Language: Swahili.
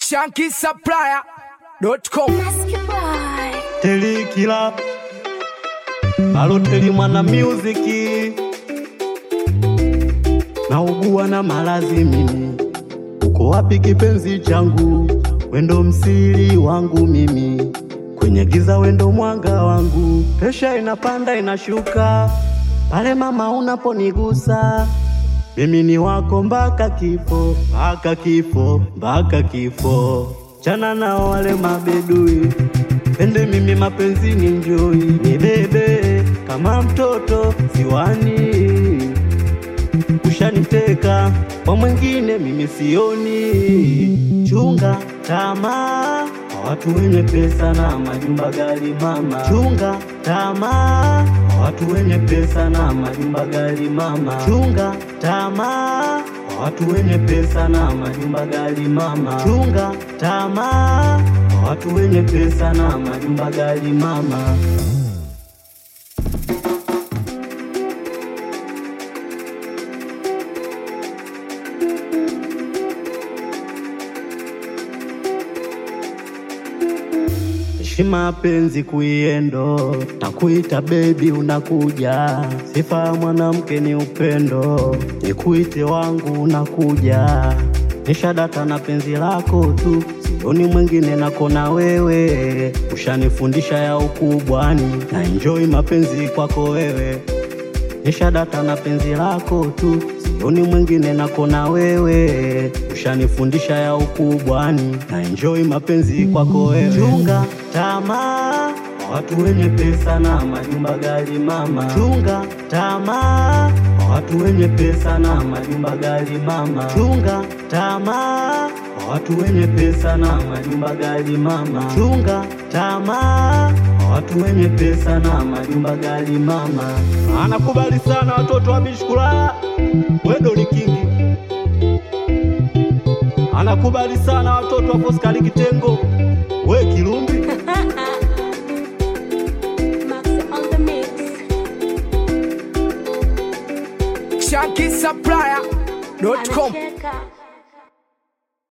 shankisupplier.com Telikila Baloteli mwana muziki naugua na malazi mimi, uko wapi kipenzi changu? Wendo msiri wangu mimi, kwenye giza wendo mwanga wangu. Presha inapanda inashuka, pale mama unaponigusa mimi ni wako mpaka kifo, mpaka kifo, mpaka kifo. Chana nao wale mabedui, pende mimi mapenzini, njoi nibebe kama mtoto ziwani. Ushaniteka kwa mwingine, mimi sioni. Chunga tamaa kwa watu wenye pesa na majumba gali mama. Chunga tamaa kwa watu wenye pesa na majumba gali mama. Chunga tamaa kwa watu wenye pesa na majumba gali mama. Chunga tamaa kwa watu wenye pesa na majumba gali mama. Heshima penzi kuiendo, takuita bebi, unakuja. Sifa ya mwanamke ni upendo, nikuite wangu, unakuja. Nishadata na penzi lako tu, sioni mwingine nako na wewe. Ushanifundisha ya ukubwani, na enjoy mapenzi kwako wewe. Nishadata na penzi lako tu, sioni mwingine nako na wewe. Ushanifundisha ya ukubwani, na enjoy mapenzi kwako wewe. Chunga tamaa kwa watu wenye pesa na majumba gali mama. Chunga tamaa kwa watu wenye pesa na majumba gali mama. Chunga tamaa kwa watu wenye pesa na majumba gali mama. Chunga tamaa kwa watu wenye pesa na majumba gali mama. Anakubali sana watoto wa Bishkula, wendo ni kingi. Anakubali sana watoto wa Foskali Kitengo, we Kilumbi. Max on the mix. shankisupplier.com Anacheka.